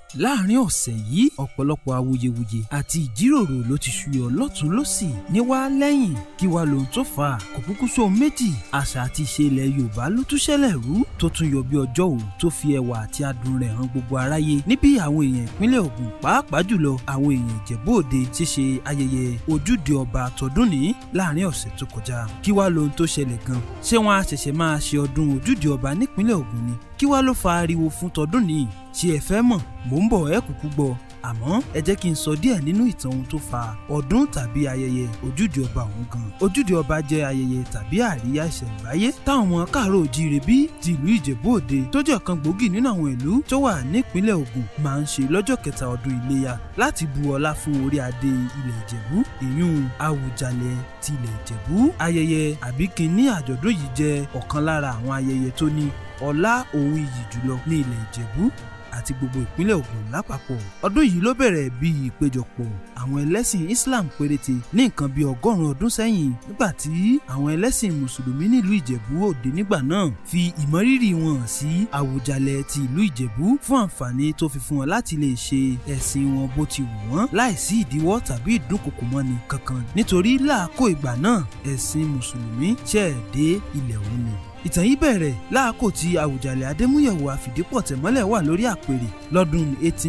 láàrin ọ̀sẹ̀ yìí ọ̀pọ̀lọpọ̀ awuyewuye àti ìjíròrò ló ti ṣúyọ lọ́tún lọ́sì níwá lẹ́yìn kí wá lohun tó fà á kò kúkú sóhun méjì àṣà àti ìṣe ilẹ̀ yorùbá ló tún ṣẹlẹ̀ rú tó tún yọ bí ọjọ́ òun tó fi ẹwà àti adùn rẹ̀ hàn gbogbo aráyé níbi àwọn èèyàn ìpínlẹ̀ Ògùn pàápàá jùlọ àwọn èèyàn Ìjẹ̀bú Òde ṣíṣe ayẹyẹ ojúde ọba tọdún ní láàrin ọ̀sẹ̀ tó kọjá kí wá lohun tó ṣẹlẹ̀ gan ṣé wọn á ṣẹ̀ṣẹ̀ máa ṣe ọdún ojúde ọba nípínlẹ̀ Ògùn ni kí wá ló fa ariwo fún tọdún nìyí ṣé ẹ fẹ́ mọ̀ mò ń bọ̀ ẹ kúkú gbọ́ àmọ́ ẹ jẹ́ kí n sọ díẹ̀ nínú ìtàn ohun tó fa ọdún tàbí ayẹyẹ ojúde ọba ọ̀hún gan. ojúde ọba jẹ́ ayẹyẹ tàbí àríyá ìṣẹ̀ǹbáyé táwọn ọmọ káàárọ̀ òjíire bí ti ìlú ìjẹ̀bú òde tó jẹ́ ọ̀kan gbòógì nínú àwọn ìlú tó wà nípínlẹ̀ Ògùn máa ń ṣe lọ́jọ́ kẹta ọdún iléyá láti bu ọlá fún orí adé ilẹ̀ ìjẹ̀bú ìyún Àwùjalẹ̀ ti ilẹ̀ ìjẹ̀bú. ayẹyẹ àbíkíní àjọ̀dún yìí jẹ́ ọ̀kan lára àwọn ayẹyẹ tó ní ọlá òun iyì jùlọ ní ilẹ̀ ìjẹ̀bú àti gbogbo ìpínlẹ̀ Ògùn lápapọ̀ ọdún yìí ló bẹ̀rẹ̀ bí ìpéjọpọ̀ àwọn ẹlẹ́sìn Islam péréte ní nǹkan bíi ọgọ́rùn-ún ọdún sẹ́yìn nígbà tí àwọn ẹlẹ́sìn mùsùlùmí nílùú Ìjẹ̀bú Òde nígbà náà fi ìmọrírì wọn hàn sí Àwùjalẹ̀ ti ìlú Ìjẹ̀bú fún àǹfààní tó fi fún wọn láti lè ṣe ẹ̀sìn wọn bó ti wù wọ́n láìsí ìdíwọ́ tàbí ìdúnkokò mọ́ni kankan nítorí láàkó ìgbà náà ẹ̀sìn mùsùlùmí ṣẹ̀ dé ilẹ̀ òun ni ìtàn yìí bẹ̀rẹ̀ láàkó tí Àwùjalẹ̀ Adémúyẹ̀wò Àfìdípọ̀tẹ̀mọ́lẹ̀ wà lórí àpèrè lọ́dún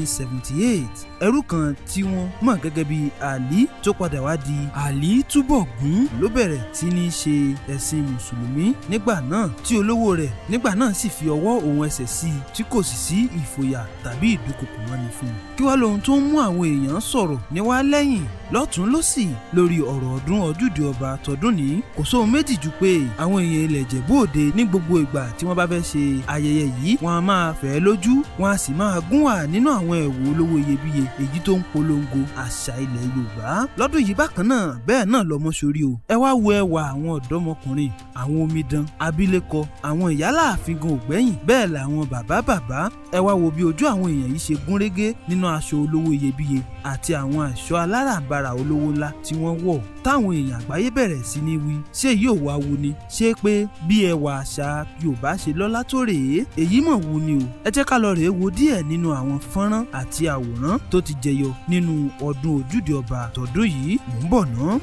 1878 ẹrú kan tí wọ́n mọ̀ gẹ́gẹ́ bí àlí tó padà wá di àlí túbọ̀gún ló bẹ̀rẹ̀ sí ní ṣe ẹ̀sìn mùsùlùmí nígbà náà tí olówó rẹ̀ nígbà náà sì fi ọwọ́ òun ẹsẹ̀ sí i tí kò sì sí ìfòyà tàbí ìdúnkokò mọ́ni fún un. kí wá lohun tó ń mú àwọn èèyàn sọ̀rọ̀ níwá lẹ́yìn lọ́tún lọ́sì lórí ọ̀rọ̀ ọdún ojúde ọba tọdún ní kò sóhun méjì ju pé àwọn èèyàn ilẹ̀ Ìjẹ̀bú Òde ní gbogbo ìgbà tí wọ́n bá fẹ́ ṣe ayẹyẹ yìí wọ́n á máa fẹ́ lójú wọ́n á sì máa gún wà nínú àwọn ẹ̀wù olówó iyebíye èyí tó ń polongo àṣà ilẹ̀ Yorùbá lọ́dún yìí bákan náà bẹ́ẹ̀ náà lọ́mọ sórí o ẹ wá wo ẹwà àwọn ọ̀dọ́mọkùnrin àwọn omidan abilékọ àwọn ìyálàáfin gan ògbẹ́yìn bẹ́ẹ̀ làwọn bàbá bàbá ẹ wá wo bí ojú àwọn èèyàn yìí ṣe gún régé nínú aṣọ olówó iyebíye àti àwọn ẹ̀ṣọ́ aláràǹbarà olówó ńlá tí wọ́n wọ̀ táwọn èèyàn àgbáyé bẹ̀rẹ̀ sí ní wí ṣé yóò wá wu ni ṣé pé bí ẹwà àṣà Yorùbá ṣe lọ́lá tó rèé èyí mọ̀ wu ni o ẹ jẹ́ ká lọ rèé wo díẹ̀ nínú àwọn fọ́nrán àti àwòrán tó ti jẹyọ nínú ọdún ojúde ọba tọdún yìí mò ń bọ̀ ná.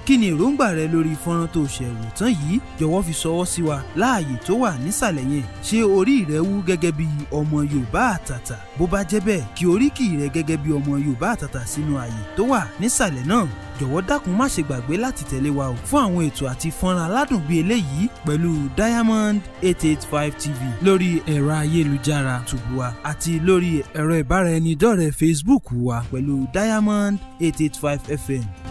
kí ni èròǹgbà rẹ lórí fọ́nrán tó ṣẹ̀wò tán yìí jọ̀wọ́ fi ṣọwọ́ sí wa láàyè tó wà nísàlẹ̀ yẹn ṣé orí rẹ wú gẹ́gẹ́ bí ọmọ Yorùbá àtàtà bó bá jẹ́ bẹ́ẹ̀ kí oríkì rẹ gẹ́gẹ́ bí ọmọ Yorùbá àtàtà sínú ààyè tó wà nísàlẹ̀ náà jọ̀wọ́ dákun má ṣe gbàgbé láti tẹ̀lé wa o fún àwọn ètò àti fọ́nrán aládùn bíi eléyìí pẹ̀lú Diamond eight eight five TV lórí ẹ̀rọ ayélujára tùbùwà àti lórí ẹ̀rọ ìbáraẹnidọ́rẹ̀ẹ́ Facebook wa pẹ̀lú Diamond eight eight five FM